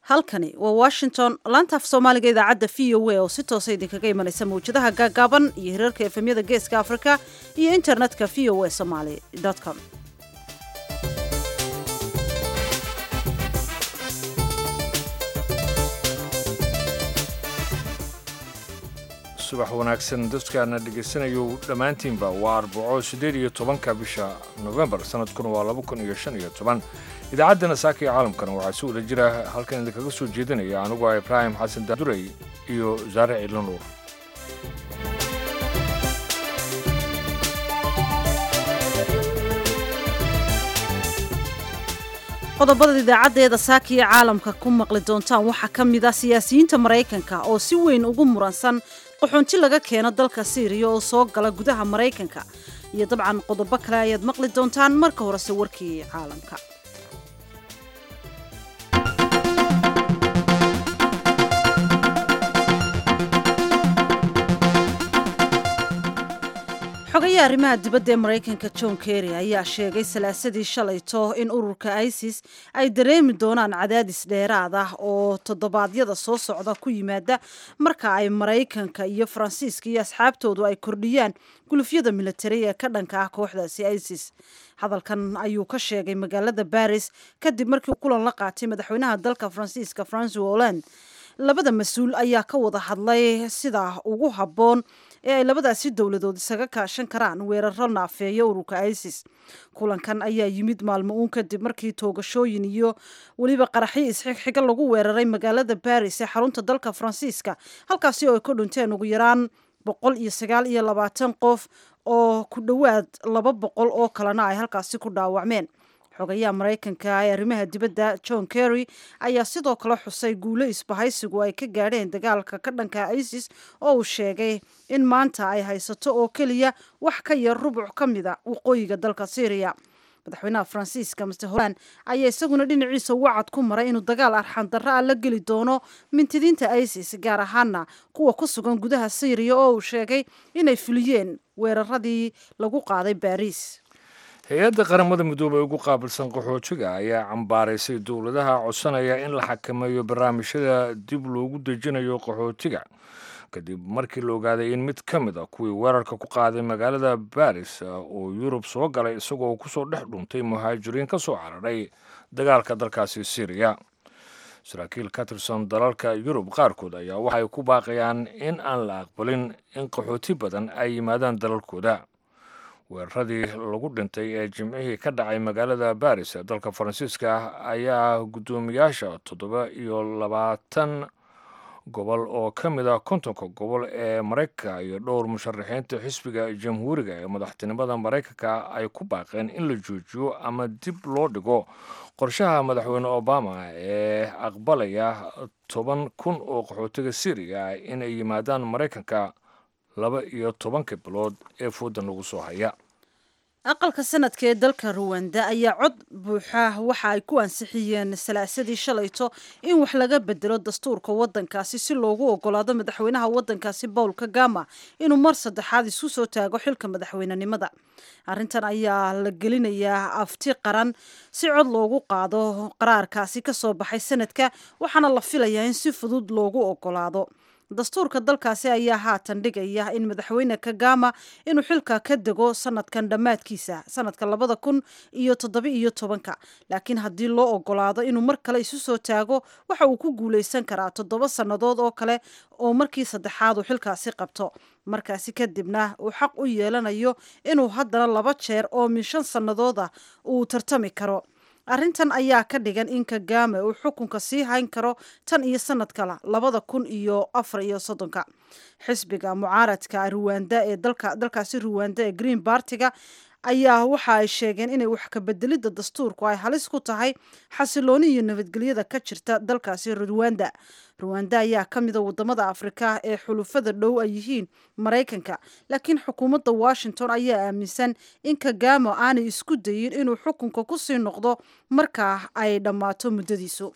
halkani waa washington laantaaf soomaaliga idaacadda v o a oo si toosa idinkaga imanaysa mawjadaha gaagaaban iyo hirarka efemyada geeska afrika iyo internetka v o a somaly com subax wanaagsan dadkaana dhegaysanayo dhammaantiinba waa arbaco siddeed iyo tobanka bisha nofembar sanadkuna waa laba kun iyo shan iyo toban idaacaddana saaka iyo caalamkana waxaa si wada jira halkan idinkaga soo jeedinaya anigu ah ibraahim xasan daduray iyo wasaare ciidlo nuur qodobada idaacaddeeda saaka iyo caalamka ku maqli doontaan waxaa ka mid ah siyaasiyiinta maraykanka oo si weyn ugu muransan qaxoonti laga keeno dalka siiriya oo soo gala gudaha maraykanka iyo dabcan qodobo kale ayaad maqli doontaan marka horese warkii caalamka xogayaha arrimaha dibadda ee maraykanka john kerry ayaa sheegay salaasadii shalayto in ururka isis ay dareemi doonaan cadaadis dheeraad ah oo toddobaadyada soo socda ku yimaada marka ay maraykanka iyo faransiiska iyo asxaabtoodu ay kordhiyaan gulufyada militari ee ka dhanka ah kooxdaasi isis hadalkan ayuu ka sheegay magaalada baris kadib markii kulan la qaatay madaxweynaha dalka faransiiska francois holland labada mas-uul ayaa ka wada hadlay sida ugu habboon ee ay labadaasi dowladood isaga kaashan karaan weeraro naafeeya ururka isis kulankan ayaa yimid maalmo uun kadib markii toogashooyin iyo weliba qaraxyo isxigxiga lagu weeraray magaalada baris ee xarunta dalka faransiiska halkaasi oo ay ku dhinteen ugu yaraan boqol iyo sagaal iyo labaatan qof oo ku dhowaad laba boqol oo kalena ay halkaasi ku dhaawacmeen xogayaha maraykanka ee arrimaha dibadda john kerry ayaa sidoo kale xusay guulo isbahaysigu ay ka gaadheen dagaalka ka dhanka isis oo uu sheegay in maanta ay haysato oo keliya wax ka yar rubuc ka mida waqooyiga dalka syriya madaxweynaha faransiiska master holland ayaa isaguna dhinaciisa wacad ku maray inuu dagaal arxandarro ah la geli doono mintidiinta isis gaar ahaana kuwa ku sugan gudaha syriya oo uu sheegay inay fuliyeen weeraradii lagu qaaday baris hay-adda qaramada midoobey ugu qaabilsan qaxootiga ayaa cambaaraysay dowladaha codsanaya in la xakameeyo barnaamijyada dib loogu dejinayo qaxootiga kadib markii la ogaaday in mid ka mid a kuwii weerarka ku qaaday magaalada baris oo yurub soo galay isagoo kusoo dhex dhuntay muhaajiriin ka soo cararay dagaalka dalkaasi syriya saraakiil ka tirsan dalalka yurub qaarkood ayaa waxay ku baaqayaan in aan la aqbalin in qaxooti badan ay yimaadaan dalalkooda weeraradii lagu dhintay ee jimcihii ka dhacay magaalada baris ee dalka faransiiska ayaa guddoomiyaasha toddoba iyo labaatan gobol oo ka mid ah kontonka gobol ee maraykanka iyo dhowr musharaxiinta xisbiga jamhuuriga ee madaxtinimada maraykanka ay ku baaqeen in la joojiyo ama dib loo dhigo qorshaha madaxweyne obama ee aqbalaya toban kun oo qaxootiga syriya inay yimaadaan maraykanka laba iyo tobanka bilood ee foodan lagu soo haya aqalka sanadka ee dalka ruwanda ayaa cod buuxa waxa ay ku ansixiyeen salaasadii shalayto in wax laga bedelo dastuurka wadankaasi si loogu ogolaado madaxweynaha wadankaasi paul kagama inuu mar saddexaad isu soo taago xilka madaxweynenimada arrintan ayaa la gelinayaa afti qaran si cod loogu qaado qaraarkaasi kasoo baxay sanadka waxaana la filayaa in si fudud loogu ogolaado dastuurka dalkaasi ayaa haatan dhigaya in madaxweyne kagama inuu xilka ka dego sanadkan dhammaadkiisa sanadka labada kun iyo toddoba iyo tobanka laakiin haddii loo ogolaado inuu mar kale isu soo taago waxa uu ku guuleysan karaa toddoba sannadood oo kale oo markii saddexaad uu xilkaasi qabto markaasi kadibna uu xaq u yeelanayo inuu haddana laba jeer oo min shan sannadood ah uu tartami karo arrintan ayaa ka dhigan in kagame uu xukunka sii hayn karo tan iyo sanad kale labada kun iyo afar iyo soddonka xisbiga mucaaradka ruwanda ee dalka dalkaasi ruwanda ee green bartiga ayaa waxa ay sheegeen inay wax kabedelidda dastuurku ay halis ku tahay xasilooni iyo nabadgelyada ka jirta dalkaasi ruwanda ruwanda ayaa ka mida wadamada afrika ee xulufada dhow ay yihiin maraykanka laakiin xukuumadda washington ayaa aaminsan in kagamo aanay isku dayin inuu xukunka kusii noqdo markaa ay dhammaato muddadiisu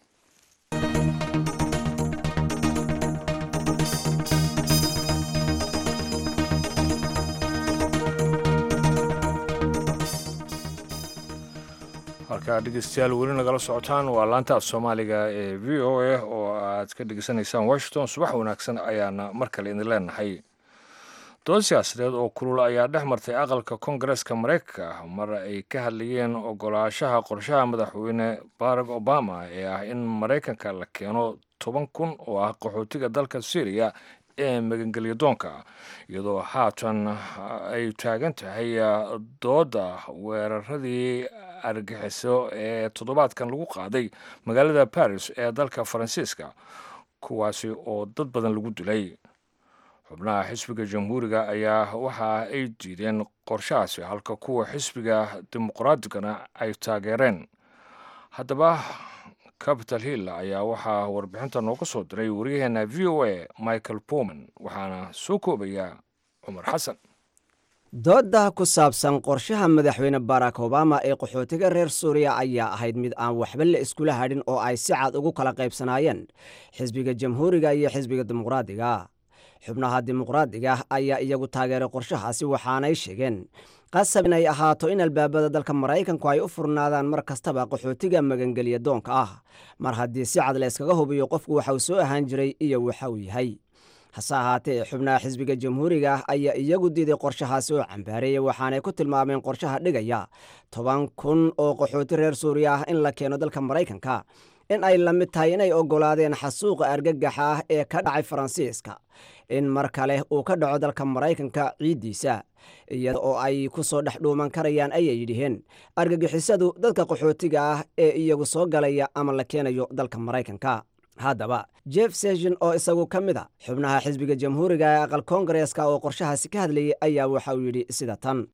markaa dhegeystayaal weli nagala socotaan waa laanta af soomaaliga ee v o a oo aad ka dhegeysanaysaan washington subax wanaagsan ayaana mar kale idin leenahay dood siyaasadeed oo kulul ayaa dhex martay aqalka koongareeska maraykanka mar ay ka hadlayeen ogolaashaha qorshaha madaxweyne barack obama ee ah in maraykanka la keeno toban kun oo ah qaxootiga dalka syriya ee magangelya doonka iyadoo haatan ay taagan tahay dooda weeraradii argaxiso ee toddobaadkan lagu qaaday magaalada baris ee dalka faransiiska kuwaasi oo dad badan lagu dilay xubnaha xisbiga jamhuuriga ayaa waxa ay diideen qorshahaasi halka kuwa xisbiga dimuqraatigana ay taageereen haddaba capital hill ayaa waxaa warbixinta nooga soo diray waryaheena v o a michael powman waxaana soo koobaya cumar xasan doodda ku saabsan qorshaha madaxweyne barack obama ee qaxootiga reer suuriya ayaa ahayd mid aan waxba la iskula hadhin oo ay si cad ugu kala qaybsanaayeen xisbiga jamhuuriga iyo xisbiga dimuqraadiga xubnaha dimuqraadiga ayaa iyagu taageeray qorshahaasi waxaanay sheegeen qasab inay ahaato in albaabada dalka maraykanku ay u furnaadaan mar kastaba qaxootiga magangelya doonka ah mar haddii si cad la yskaga hubiyo qofku waxauu soo ahaan jiray iyo waxa uu yahay hase ahaatee xubnaha xisbiga jamhuuriga ah ayaa iyagu diiday qorshahaasi oo cambaareeyey waxaanay ku tilmaameen qorshaha dhigaya toban kun oo qaxooti reer suuriya ah in la keeno dalka maraykanka in ay la mid tahay inay oggolaadeen xasuuqa argagaxa ah ee ka dhacay faransiiska in mar kale uu ka dhaco dalka maraykanka ciiddiisa iyada oo ay ku soo dhex dhuuman karayaan ayay yidhiheen argagixisadu dadka qaxootiga ah ee iyagu soo galaya ama la keenayo dalka maraykanka haddaba jeff session oo isagu ka mid a xubnaha xisbiga jamhuuriga ee aqal koongareeska oo qorshahaasi ka hadlayay ayaa waxa uu yidhi sida tan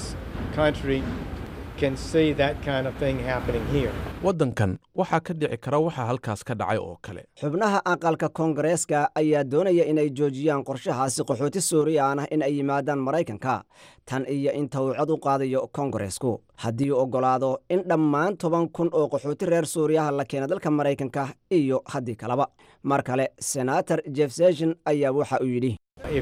waddankan waxaa ka dhici kara waxaa halkaas ka dhacay oo kale xubnaha aqalka koongareeska ayaa doonaya inay joojiyaan qorshahaasi qaxooti suuriyan ah in ay yimaadaan maraykanka tan iyo inta uu cod u qaadayo koongareesku haddii uu oggolaado in dhammaan toban kun oo qaxooti reer suuriyaha la keena dalka maraykanka iyo haddii kaleba mar kale senator jeff session ayaa waxa uu yidhi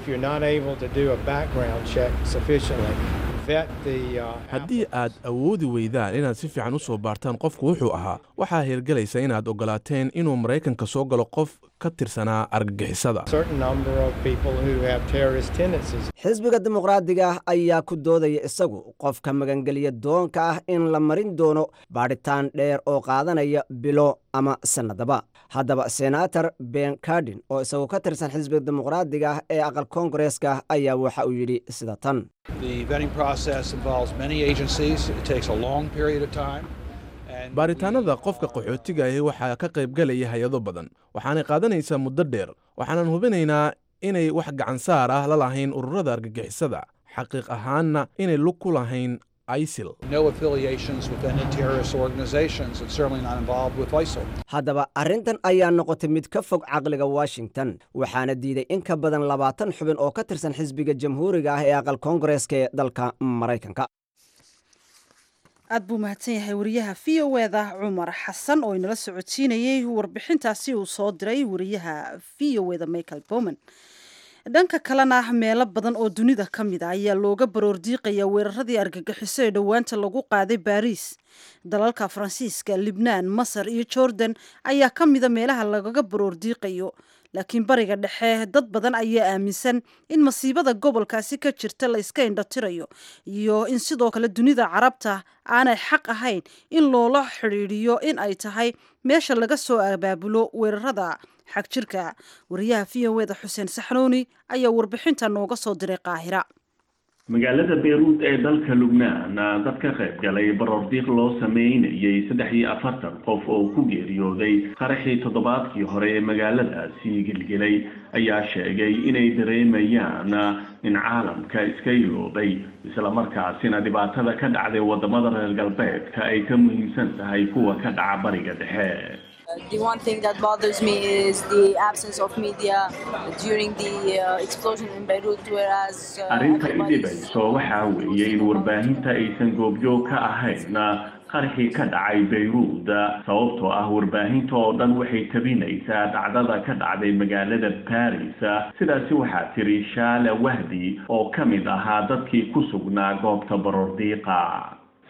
haddii aad awoodi weydaan inaad si fiican u soo baartaan qofku wuxuu ahaa waxaa hirgelaysa inaad oggolaateen inuu maraykanka soo galo qof ka tirsanaa argagixisada xisbiga dimuqraadiga ah ayaa ku doodaya isagu qofka magangelya doonka ah in la marin doono baadhitaan dheer oo qaadanaya bilo ama sannadaba haddaba senator ben cardin oo isagu ka tirsan xisbiga dimuqraadiga ah ee aqal koongareeska ayaa waxa uu yidhi sida tan baaritaanada qofka qaxootiga ahi waxaa ka qaybgalaya hay-ado badan waxaanay qaadanaysaa muddo dheer waxaanan hubinaynaa inay wax gacansaar ah la lahayn ururada argagixisada xaqiiq ahaanna inay lug ku lahayn isil haddaba arrintan ayaa noqotay mid ka fog caqliga washington waxaana diiday in ka badan labaatan xubin oo ka tirsan xisbiga jamhuuriga ah ee aqal koongareeska ee dalka maraykanka aad buu mahadsan yahay wariyaha v o eda cumar xasan oo inala socodsiinayey warbixintaasi uu soo diray wariyaha v o eda michael bowman dhanka kalena meelo badan oo dunida ka mid a ayaa looga baroordiiqaya weeraradii argagixiso ee dhowaanta lagu qaaday baariis dalalka faransiiska libnaan masar iyo jordan ayaa ka mida meelaha lagaga baroordiiqayo laakiin bariga dhexe dad badan ayaa aaminsan in masiibada gobolkaasi ka jirta la iska indhatirayo iyo in sidoo kale dunida carabta aanay xaq ahayn in loola xidhiidhiyo in ay tahay meesha laga soo abaabulo weerarada xag jirka wariyaha v o eda xuseen saxnuuni ayaa warbixinta nooga soo diray qaahira magaalada beyruud ee dalka lubnaan dad ka qayb galay baroordiiq loo sameynayay saddex iyo afartan qof oo ku geeriyooday qaraxii toddobaadkii hore ee magaaladaasi gelgelay ayaa sheegay inay dareemayaan in caalamka iska iloobay islamarkaasina dhibaatada ka dhacday wadamada reer galbeedka ay ka muhiimsan tahay kuwa ka dhaca bariga dhexe The one thing that bothers me is the absence of media during the uh, explosion in Beirut, whereas uh, arrinta everybody is- idhibayso waxaa weeye in warbaahinta aysan goobjoog ka ahayn qarxii ka dhacay bayruud sababtoo ah warbaahinta oo dhan waxay tabinaysaa dhacdada ka dhacday magaalada baris sidaasi waxaa tiri shaala wahdi oo ka mid ahaa dadkii ku sugnaa goobta baroordiiqa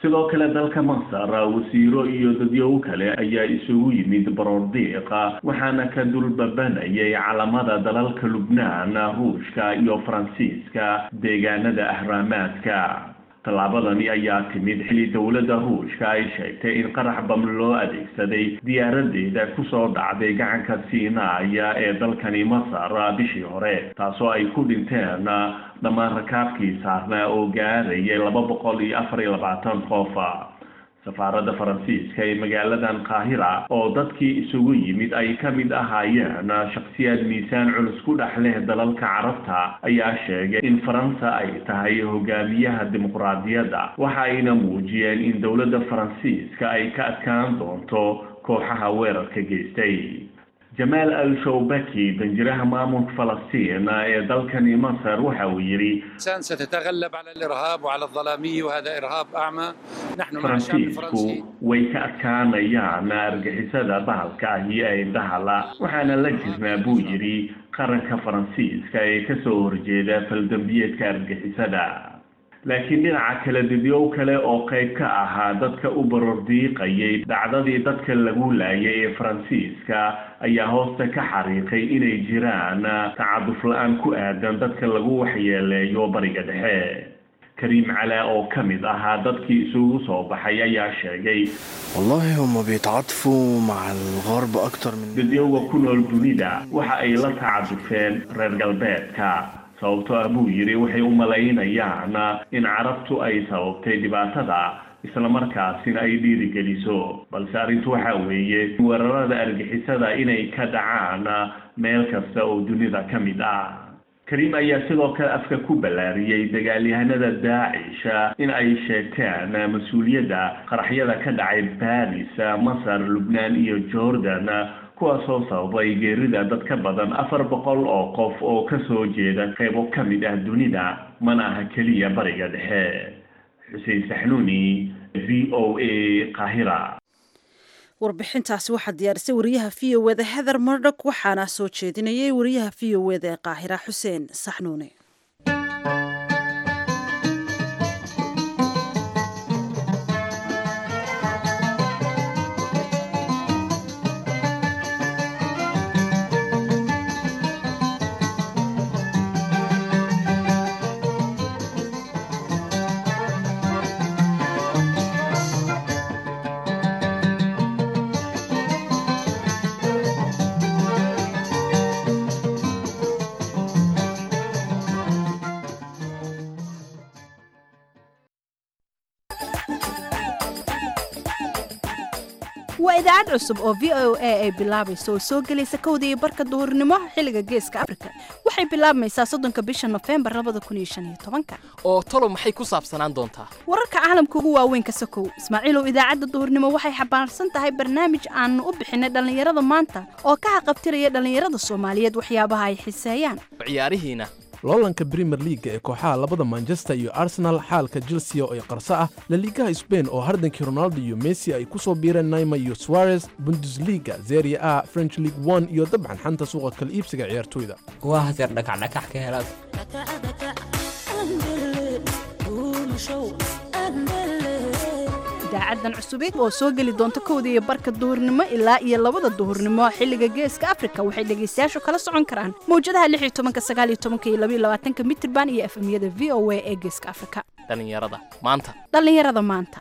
sidoo kale dalka masar wasiiro iyo dadyow kale ayaa isugu yimid baroordiiqa waxaana ka dulbabanayay calamada dalalka lubnaan ruushka iyo faransiiska deegaanada ahraamaadka tallaabadani ayaa timid xili dowladda ruushka ay sheegtay in qarax bam loo adeegsaday diyaaradeeda kusoo dhacday gacanka siinaaya ee dalkani masar bishii hore taasoo ay ku dhinteen dhammaan rakaabkii saarnaa oo gaarayay laba boqol iyo afar iyo labaatan qof safaaradda faransiiska ee magaaladan qaahira oo dadkii isugu yimid ay ka mid ahaayeen shakhsiyaad miisaan culus ku dhex leh dalalka carabta ayaa sheegay in faransa ay tahay hogaamiyaha dimuqraadiyadda waxa ayna muujiyeen in dowladda faransiiska ay ka adkaan doonto kooxaha weerarka geystay jamaal al shawbaki danjiraha maamulka falastiin ee dalkani masar waxa uu yidhi ستتغلب على الإرهاب وعلى الظلامية وهذا إرهاب أعمى نحن مع الشعب faransiisku الفرنسي way ka adkaanayaan argixisada bahalka ahi ee dahala waxaana la jirnaa buu yidhi qaranka faransiiska ee kasoo horjeeda faldambiyeedka argixisada laakiin dhinaca kale didyow kale oo qayb ka ahaa dadka u barordiiqayay dhacdadii dadka lagu laayay ee faransiiska ayaa hoosta ka xariiqay inay jiraan tacaduf la-aan ku aadan dadka lagu waxyeeleeyo bariga dhexe kariim calaa oo ka mid ahaa dadkii isugu soo baxay ayaa sheegay والله هم بيتعاطفوا مع الغرب أكتر من dadyowga ku nool dunida waxa ay la tacadufeen reer galbeedka sababtoo ah buu yidhi waxay u malaynayaan in carabtu ay sababtay dhibaatada islamarkaasina ay dhiirigeliso balse arrintu waxa weeye weerarada argixisada inay ka dhacaan meel kasta oo dunida ka mid ah kariim ayaa sidoo kale afka ku ballaariyey dagaalyahanada daacisha in ay sheegteen mas-uuliyadda qaraxyada ka dhacay baris masar lubnaan iyo jordan kuwaasoo sababay geerida dad ka badan afar boqol oo qof oo kasoo jeeda qaybo ka mid ah dunida mana aha keliya bariga dhexe xuseen saxnuuni v o a qaahira warbixintaasi waxaa diyaarisay wariyaha v o eda heather murdok waxaana soo jeedinayay wariyaha v o eda ee qaahira xuseen saxnuune waa idaacad cusub oo v o a ay bilaabayso oo soo gelaysa kowda iyo barka duhurnimo xilliga geeska afrika waxay bilaabmaysaa soddonka bisha nofembar labada kun iyo shan iyo tobanka oo talo maxay ku saabsanaan doontaa wararka caalamka ugu waaweyn ka sokow ismaaciilow idaacadda duhurnimo waxay xambaarsan tahay barnaamij aanu u bixinay dhallinyarada maanta oo ka xaqabtiraya dhallinyarada soomaaliyeed waxyaabaha ay xiseeyaan ciyaarihiina loolanka premier leaga ee kooxaha labada manchester iyo arsenal xaalka chelsea oo ay qarso ah laliigaha sbain oo hardankii ronaldo iyo messi ay ku soo biireen naima iyo suarez bundesliga zeria a french league one iyo dabcan xanta suuqa kala iibsiga ciyaartoyda waa haseer dhakacdhakax ka helaad idaacadan cusubeed oo soo geli doonta kowda iyo barka duhurnimo ilaa iyo labada duhurnimo xilliga geeska afrika waxay dhegaystayaashu kala socon karaan mawjadaha lix iyo tobanka sagaal iyo tobanka iyo labaiyo labaatanka mitirban iyo efemyada v o a ee geeska afrika dhallinyarada maanta dhallinyarada maanta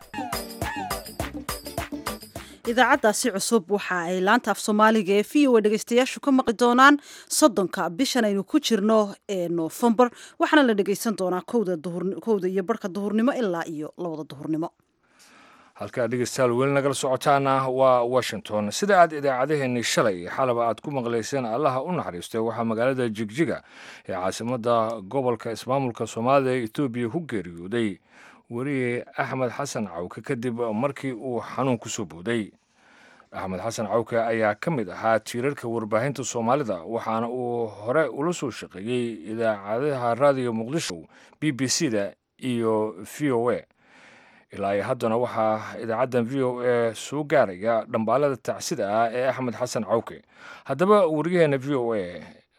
idaacaddaasi cusub waxa ay laanta af soomaaliga ee v o a dhegeystayaashu ka maqli doonaan soddonka bishan aynu ku jirno ee noofembar waxaana la dhegeysan doonaa kowda duhur kowda iyo barhka duhurnimo ilaa iyo labada duhurnimo halkaa dhegeystayaal weli nagala socotaana waa washington sida aad idaacadaheenii shalay xalaba aad ku maqlayseen allaha u naxariistay waxaa magaalada jigjiga ee caasimadda gobolka ismaamulka soomaalida ee etoobiya ku geeriyooday weriye axmed xasan cawke kadib markii uu xanuun ku soo booday axmed xasan cawke ayaa ka mid ahaa tiirarka warbaahinta soomaalida waxaana uu hore ula soo shaqeeyey idaacadaha raadiyo muqdisho b b c da iyo v o a ilaa iyo haddana waxaa idaacaddan v o a soo gaaraya dhambaalada tacsida ah ee axmed xasan cawke haddaba wariyaheena v o a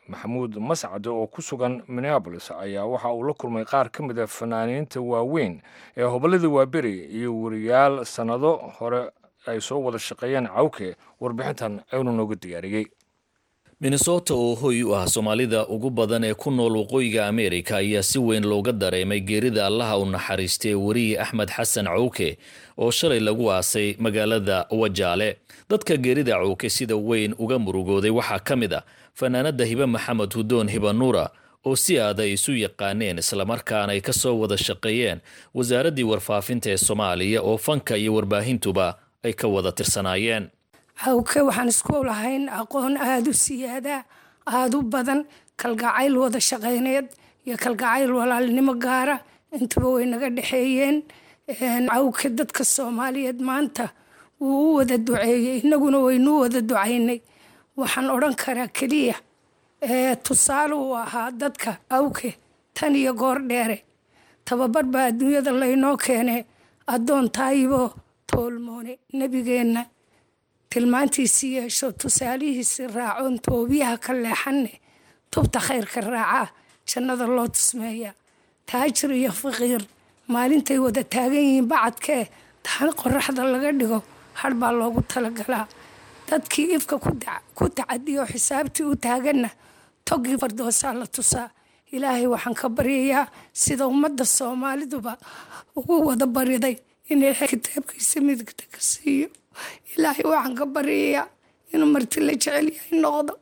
maxamuud mascade oo ku sugan minneabolis ayaa waxa uu la kulmay qaar ka mid a fanaaniinta waaweyn ee hobolladii waaberi iyo wariyaal sannado hore ay soo wada shaqeeyeen cawke warbixintan aynu nooga diyaariyey minnesota oo hoy u ah soomaalida ugu badan ee ku nool waqooyiga ameerika ayaa si weyn looga dareemay geerida allaha u naxariistay weriye axmed xasan cawke oo shalay lagu aasay magaalada wajaale dadka geerida cawke sida weyn uga murugooday waxaa ka mid ah fanaanada hibe maxamed hudoon hibanuura oo si aad ay isu yaqaaneen islamarkaana ay ka soo wada shaqeeyeen wasaaraddii warfaafinta ee soomaaliya oo fanka iyo warbaahintuba ay ka wada tirsanaayeen cawke waxaan isku lahayn aqoon aada u siyaada aada u badan kalgacayl wada shaqayneed iyo kalgacayl walaalnimo gaara intuba way naga dhexeeyeen cawke dadka soomaaliyeed maanta wuu u wada duceeyey inaguna waynuu wada ducaynay waxaan odhan karaa keliya tusaale uu ahaa dadka awke tan iyo goor dheere tababar baa adduunyada laynoo keene addoon taayibo toolmoone nebigeenna tilmaantiisii yeesho tusaalihiisi raacoon toobiyaha ka leexanne tubta khayrka raacaa jannada loo tusmeeya taajir iyo faqiir maalintay wada taagan yihiin bacadkee taan qoraxda laga dhigo har baa loogu talagalaa dadkii ifka ku tacadiyo xisaabtii u taaganna togii fardoosaa la tusaa ilaahay waxaan ka baryayaa sida ummadda soomaaliduba ugu wada bariday in ilaahay kitaabkiisa midigta ka siiyo ilaahay waxaan ka baryayaa inuu marti la jecel yahay noqdo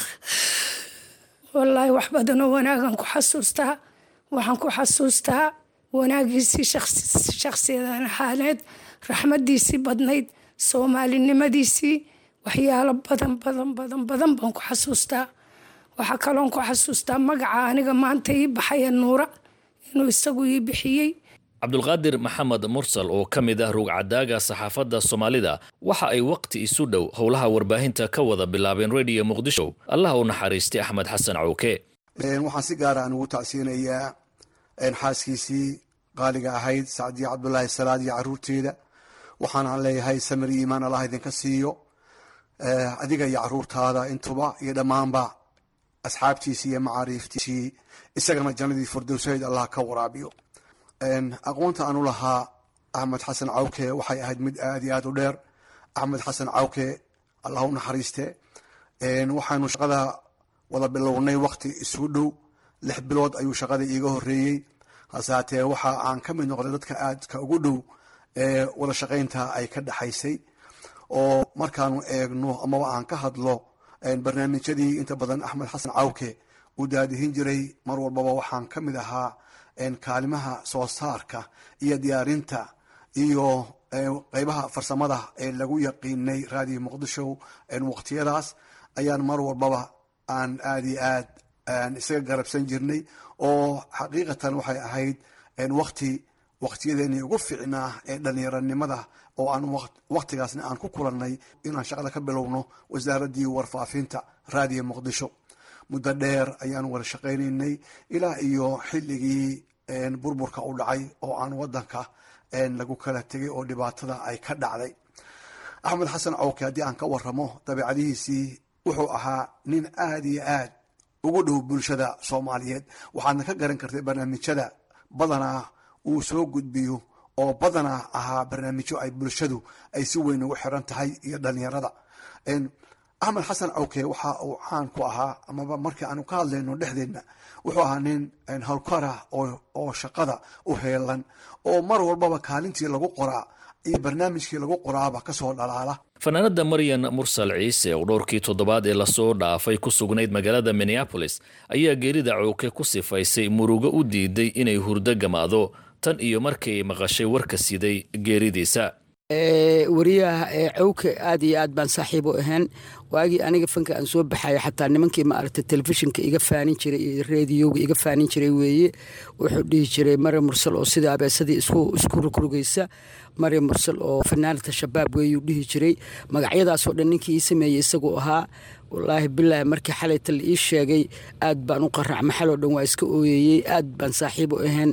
wallaahi wax badanoo wanaagan ku xasuustaa waxaan ku xasuustaa wanaagiisii shakhsiyadan ahaaneed raxmadiisii badnayd soomaalinimadiisii waxyaalo badan badan badan badan baan ku xasuustaa waxaa kaloon ku xasuustaa magaca aniga maanta ii baxaya nuura inuu isagu ii bixiyey cabdulqaadir maxamed mursal oo ka mid ah ruugcadaaga saxaafadda soomaalida waxa ay waqti isu dhow howlaha warbaahinta ka wada bilaabeen rediyo muqdisho allah u naxariistay axmed xasan cawke waxaan si gaara aan ugu tacsiinayaa xaaskiisii qaaliga ahayd sacdiya cabdulaahi salaad iyo caruurteeda waxaanaan leeyahay samir iyo iimaan allah idinka siiyo adiga iyo caruurtaada intuba iyo dhammaanba asxaabtiisii iyo macaariiftiisii isagana jannadii firdowsayd allah ka waraabiyo aqoonta aanu lahaa axmed xasan cawke waxay ahayd mid aad iyo aad u dheer axmed xasan cawke allah u naxariiste waxaanu shaqada wada bilownay wakti isugu dhow lix bilood ayuu shaqada iiga horeeyey hase haatee waxa aan ka mid noqday dadka aadka ugu dhow ee wada shaqaynta ay ka dhexaysay oo markaanu eegno amaba aan ka hadlo barnaamijyadii inta badan axmed xasan cawke uu daadihin jiray mar walbaba waxaan ka mid ahaa kaalimaha soo saarka iyo diyaarinta iyo qeybaha farsamada ee lagu yaqiinay raadiyo muqdisho waqtiyadaas ayaan mar walbaba aan aad iyo aad isaga garabsan jirnay oo xaqiiqatan waxay ahayd waqti waqtiyadeeni ugu ficnaa ee dhalinyaranimada oo aan waqtigaasna aan ku kulannay inaan shaqada ka bilowno wasaaraddii warfaafinta raadiyo muqdisho muddo dheer ayaanu wada shaqaynaynay ilaa iyo xilligii burburka u dhacay oo aan wadanka lagu kala tegay oo dhibaatada ay ka dhacday axmed xasan cawke haddii aan ka waramo dabeicadihiisii wuxuu ahaa nin aad iyo aad ugu dhow bulshada soomaaliyeed waxaadna ka garan kartay barnaamijyada badanaa uu soo gudbiyo oo badanaa ahaa barnaamijyo ay bulshadu ay si weyn ugu xiran tahay iyo dhalinyarada axmed xasan cawke waxa uu caan ku ahaa amaba markii aanu ka hadlayno dhexdeedna wuxuu ahaa nin howlkara oo shaqada u heelan oo mar walbaba kaalintii lagu qoraa iyo barnaamijkii lagu qoraaba kasoo dhalaala fanaanada maryan mursal ciise oo dhowrkii toddobaad ee lasoo dhaafay ku sugnayd magaalada minneabolis ayaa geerida cawke ku sifaysay murugo u diiday inay hurdo gamaado tan iyo markay maqashay warka siday geeridiisa wariyaha cawke aad iyo aad baan saaxiib u ahayn waagii aniga fanka aan soo baxaya xataa nimankii maaragtay telefishinka iga faanin jiray iyo reediyoga iga faanin jiray weeye wuxuu dhihi jiray mari mursal oo sida abeesadii isku rugrugaysa mari mursal oo fanaanata shabaab weeyuu dhihi jiray magacyadaasoo dhan ninkii ii sameeyey isaguu ahaa wallaahi bilaahi markii xalayta la ii sheegay aad baan u qaracma xaloo dhan waa iska ooyeyey aad baan saaxiib u ahayn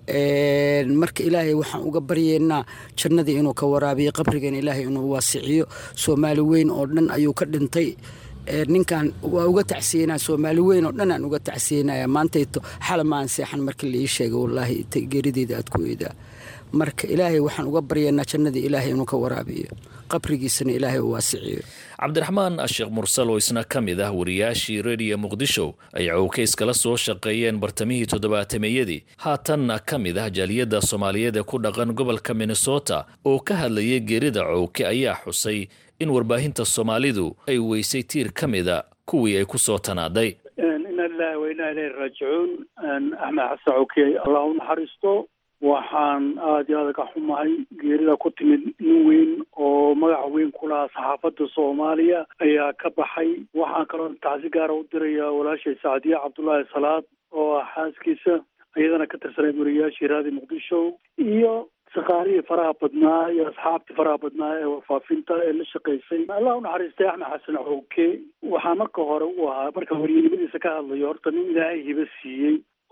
marka ilaahay waxaan uga baryeynaa jannadii inuu ka waraabiyo qabrigan ilaahay inuu waasiciyo soomaali weyn oo dhan ayuu ka dhintay ninkan waa uga tacsiyenaa soomaali weyn oo dhan aan uga tacsiyenaya maantayto xalamaan seexan markii laii sheegay wallaahi geerideeda aad ku eedaa marka ilaahay waxaan uga baryanaa jannadii ilaahay inuu ka waraabiyo qabrigiisana ilaahay u waasiciyo cabdiraxmaan sheekh mursal oo isna ka mid ah wariyaashii rediyo muqdisho ay cowkeys kala soo shaqeeyeen bartamihii toddobaatameyadii haatanna ka mid ah jaaliyadda soomaaliyeed ee ku dhaqan gobolka minnesota oo ka hadlayay geerida cowke ayaa xusay in warbaahinta soomaalidu ay weysay tiir ka mida kuwii ay ku soo tanaaday ina lilahi wa inaa ilayhi raajicuun axmed xasan cowke allah u naxariisto waxaan aada iyo aada ka xumahay geerida ku timid nin weyn oo magaca weyn ku lahaa saxaafadda soomaaliya ayaa ka baxay waxaan kaloo tacsi gaara u dirayaa walaashay sacdiye cabdullaahi salaad oo ah xaaskiisa iyadana ka tirsanay wariyaashii raadi muqdisho iyo shaqaalihii faraha badnaa iyo asxaabtii faraha badnaa ee warfaafinta ee la shaqaysay allah u naxariistay axmed xasan cowke waxaa marka hore u ahaa marka waryanimadiisa ka hadlayo horta nin ilaahay hibo siiyey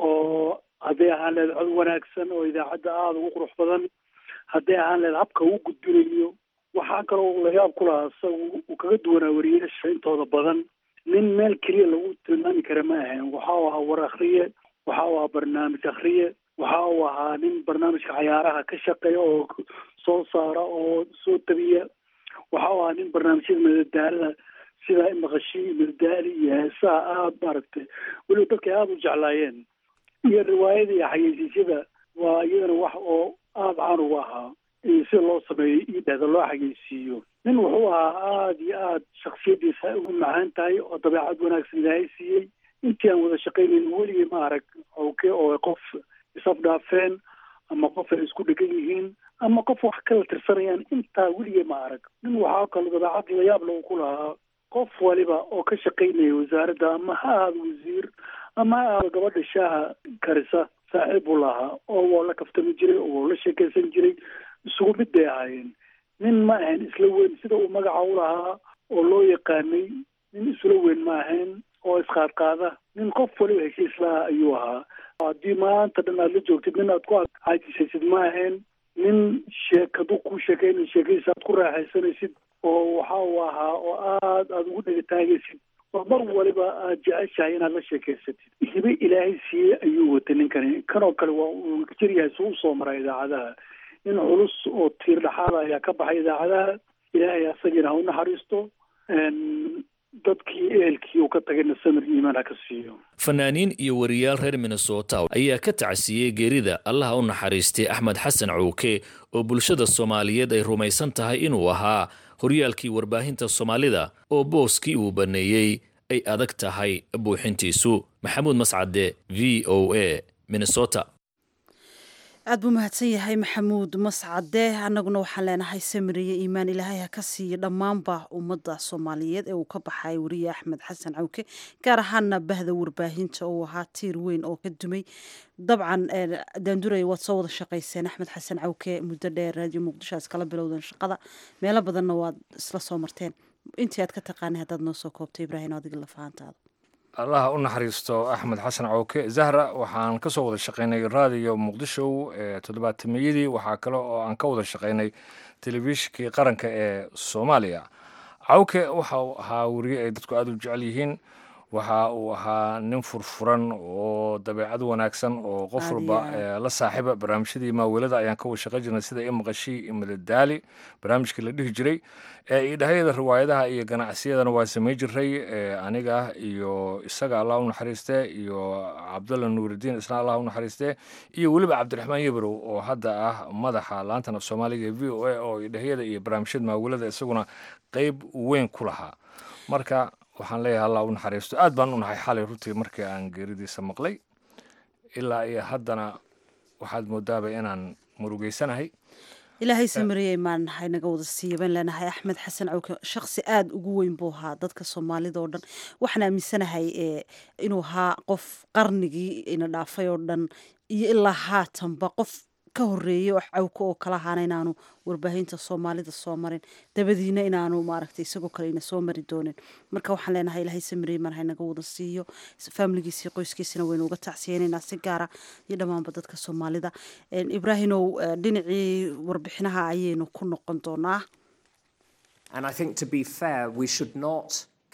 oo hadday ahaan leed cod wanaagsan oo idaacadda aada ugu qurux badan hadday ahaan leed habka uu gudbinayo waxaa kaloo layaab ku lahaa isagu uu kaga duwanaa wariyaasha intooda badan nin meel keliya lagu tilmaami kara ma ahayn waxa uu ahaa war akhriye waxa uu ahaa barnaamij akhriye waxa uu ahaa nin barnaamijka cayaaraha ka shaqeeya oo soo saara oo soo tabiya waxa uu ahaa nin barnaamijyada madadaalada sida maqashii madadaali iyo heesaha aada maaragtay weliba dadka aada u jeclaayeen iyo riwaayada iyo xayeysiisyada waa iyadana wax oo aada caan uga ahaa sida loo sameeyo iyo dhehda loo xayeysiiyo nin wuxuu ahaa aada iyo aada shaksiyadiisa u macaan tahay oo dabeecad wanaagsan ilaahay siiyey intii aan wada shaqaynayn weligii ma arag cowke oo qof isafdhaafeen ama qof ay isku dhegan yihiin ama qof wax kala tirsanayaan intaa weligii ma arag nin waxaa kalo dabeecad layaab lagu ku lahaa qof waliba oo ka shaqaynaya wasaaradda ama ha ahaada wasiir ama ha ahaada gabadha shaaha karisa saaxiib buu lahaa oo waa la kaftami jiray oo waa la sheekaysan jiray isugu mid bay ahaayeen nin ma ahayn isla weyn sida uu magaca u lahaa oo loo yaqaanay nin isla weyn ma ahayn oo isqaadqaada nin qof waliba heshiis laha ayuu ahaa haddii maanta dhan aad la joogtid nin aad ku caajisaysid ma ahayn nin sheekadu ku sheekayna sheekadiisa aad ku raaxaysanaysid oo waxa uu ahaa oo aad aada ugu dhegataagaysid oo mar waliba aad jeceshahay inaad la sheekaysatid hibe ilaahay siiyey ayuu watay ninkani kanoo kale waa uu jiryahay suu usoo maraa idaacadaha nin culus oo tiir dhexaada ayaa ka baxay idaacadaha ilaahay asagiina ha u naxariisto dadkii ehelkii uu ka tagayna samir iimaan ha ka siiyo fanaaniin iyo wariyaal reer minnesota ayaa ka tacsiiyey geerida allaha u naxariistay axmed xasan cowke oo bulshada soomaaliyeed ay rumaysan tahay inuu ahaa horyaalkii warbaahinta soomaalida oo booskii uu baneeyey ay adag tahay buuxintiisu maxamuud mascade v o a minnesota aad buu mahadsan yahay maxamuud mascade annaguna waxaan leenahay samiriye iimaan ilaahay ha ka siiyo dhammaanba ummadda soomaaliyeed ee uu ka baxay wariye axmed xasan cawke gaar ahaana bahda warbaahinta uu ahaa tiir weyn oo ka dumay dabcan daanduray waad soo wada shaqayseen axmed xasan cawke muddo dheer raadiyo muqdisho iskala bilowdeen shaqada meelo badanna waad isla soo marteen intii aad ka taqaanay haddaad noo soo koobto ibraahim adiga lafahantaada allaha u naxariisto axmed xasan cowke zahra waxaan ka soo wada shaqaynay raadiyo muqdisho ee toddobaatameyadii waxaa kale oo aan ka wada shaqaynay telefishinkii qaranka ee soomaaliya cawke waxa uu ahaa weriye ay dadku aada u jecel yihiin waxa uu ahaa nin furfuran oo dabeecad wanaagsan oo qof walba la saaxiiba barnaamijyadii maawelada ayaan ka wada shaqan jirnay sida imaqashii imadadaali barnaamijkii la dhihi jiray idhahayada riwaayadaha iyo ganacsiyadana waa samey jiray aniga iyo isaga allah u naxariiste iyo cabdulla nuuridiin isna allah u naxariiste iyo weliba cabdiraxmaan yebrow oo hadda ah madaxa laantan af soomaaliga ee v o a oo idhahayada iyo barnaamijyada maawelada isaguna qeyb weyn ku lahaa marka waxaan leeyahay allah u naxariisto aad baan u nahay xalay runtii markii aan geeridiisa maqlay ilaa iyo haddana waxaad moodaaba inaan murugeysanahay ilaahay samariyey maan nahay naga wada siiya baan leenahay axmed xasan cawke shaksi aada ugu weyn buu ahaa dadka soomaalida oo dhan waxaan aaminsanahay inuu ahaa qof qarnigii ina dhaafay oo dhan iyo ilaa haatanba qof ka horeeyey wax cawke oo kala ahaana inaanu warbaahinta soomaalida soo marin dabadiina inaanu maaragtay isagoo kale ina soo mari doonin marka waxaan leenahay ilaahay samariyey maan nahay naga wada siiyo faamiligiisii qoyskiisina waynu uga tacsiyeynaynaa si gaara iyo dhammaanba dadka soomaalida ibraahimow dhinacii warbixinaha ayaynu ku noqon doonaa And I think to be fair, we should not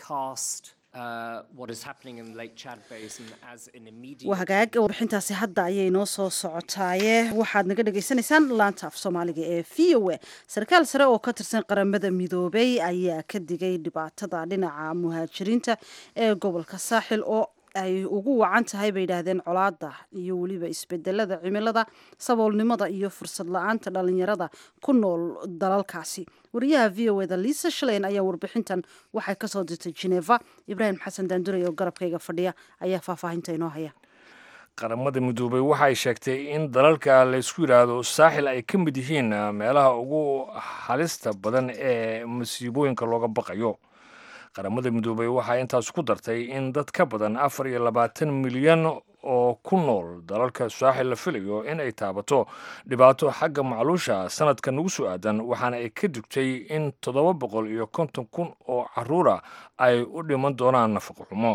cast uh, what is happening in the Lake Chad Basin as an immediate. waa hagaag warbixintaasi hadda ayay noo soo socotaaye waxaad naga dhagaysanaysaan laanta af soomaaliga ee v o a sarkaal sare oo ka tirsan qaramada midoobay ayaa ka digay dhibaatada dhinaca muhaajiriinta ee gobolka saaxil oo ay ugu wacan tahay bay yidhaahdeen colaada iyo weliba isbedelada cimilada saboolnimada iyo fursad la-aanta dhalinyarada ku nool dalalkaasi wariyaha v o eda liisa shaleyn ayaa warbixintan waxay kasoo dirtay geneva ibraahim xasan daanduray oo garabkayga fadhiya ayaa faahfaahinta inoo haya qaramada midoobay waxay sheegtay in dalalka laysku yidhaahdo saaxil ay ka mid yihiin meelaha ugu halista badan ee masiibooyinka looga baqayo qaramada midoobay waxaa intaas ku dartay in dad ka badan afar iyo labaatan milyan oo ku nool dalalka saaxil la filayo in ay taabato dhibaato xagga macluusha sanadka nagu soo aadan waxaana ay ka digtay in toddoba boqol iyo konton kun oo caruura ay u dhiman doonaan nafaqo xumo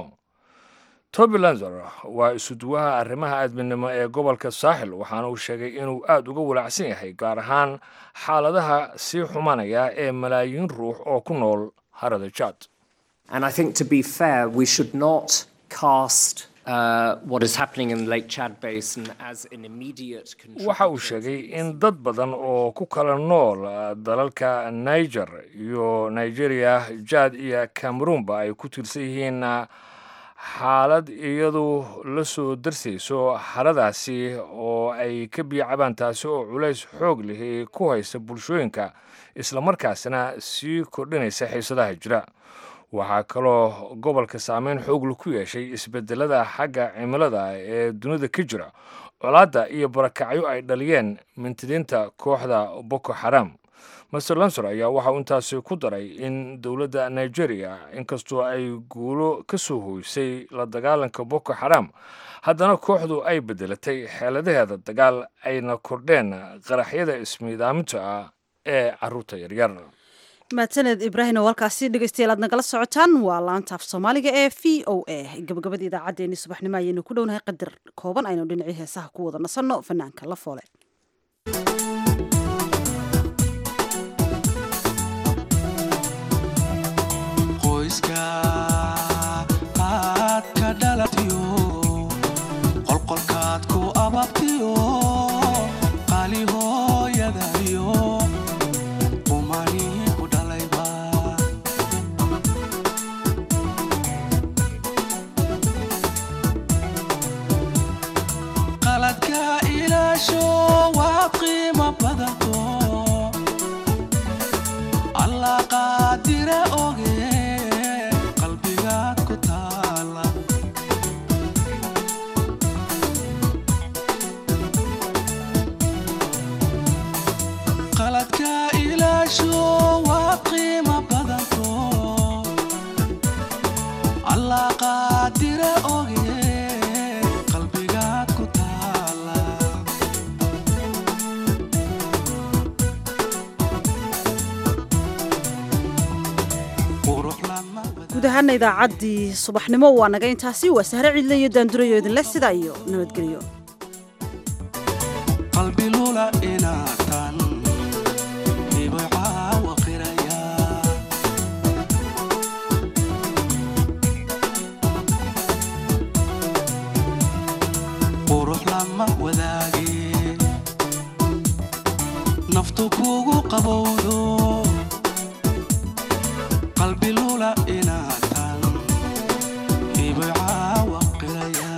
toby lanzer waa isuduwaha arrimaha aadminimo ee gobolka saaxil waxaana uu sheegay inuu aad uga walaacsan yahay gaar ahaan xaaladaha sii xumanaya ee malaayiin ruux oo ku nool harada jaad And I think to be fair, we should not cast uh, what is happening in the Lake Chad Basin as an immediate waxa uu sheegay in dad badan oo ku kala nool dalalka niger iyo nigeria jad iyo cameroonba ay ku tiirsan yihiin xaalad iyadu la soo darsayso xaladaasi oo ay ka biicabaan taasi oo culays xoog leh ku haysa bulshooyinka islamarkaasna sii kordhinaysa xiisadaha jira waxaa kaloo gobolka saameyn xoogla ku yeeshay isbedelada xagga cimilada ee dunida ka jira colaadda iyo barakacyo ay dhaliyeen mintidiinta kooxda boko xaram master lansor ayaa waxa uu intaasi ku daray in dowladda nigeria inkastoo ay guulo ka soo hoysay la dagaalanka boko xaram haddana kooxdu ay bedelatay xeeladaheeda dagaal ayna kordheen qaraxyada ismiidaaminta ah ee caruurta yaryar mahadsaned ibraahim oo halkaasi dhegeystayaal aad nagala socotaan waa laanta af soomaaliga ee v o a gabagabada idaacaddeenii subaxnimo ayaynu ku dhownahay qadar kooban aynu dhinacii heesaha ku wada nasanno fanaanka la foole qoyska aad ka dhalatiyo qolqolkaad ku ababtiyo qali hooyadayo qaladka ilaasho waa qiimo badato allah qaadira oge qalbigaad ku taala qaladka ilaasho waa qiimo badato allah qaadira oge qalbigaad ku taala guud ahaana idaacaddii subaxnimo waa naga intaasi waa sahre cidle iyo daandurayo idinleh sidaa iyo nabadgelyo qalbi lula inaatan ibay caawa qiraya qurux lama wadaage naftu kugu qabowdo qalbi lula inaatan ibay caawa qiraya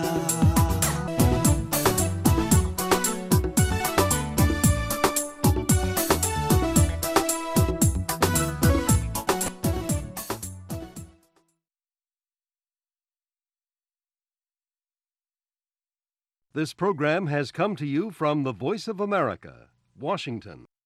This program has come to you from the Voice of America, Washington.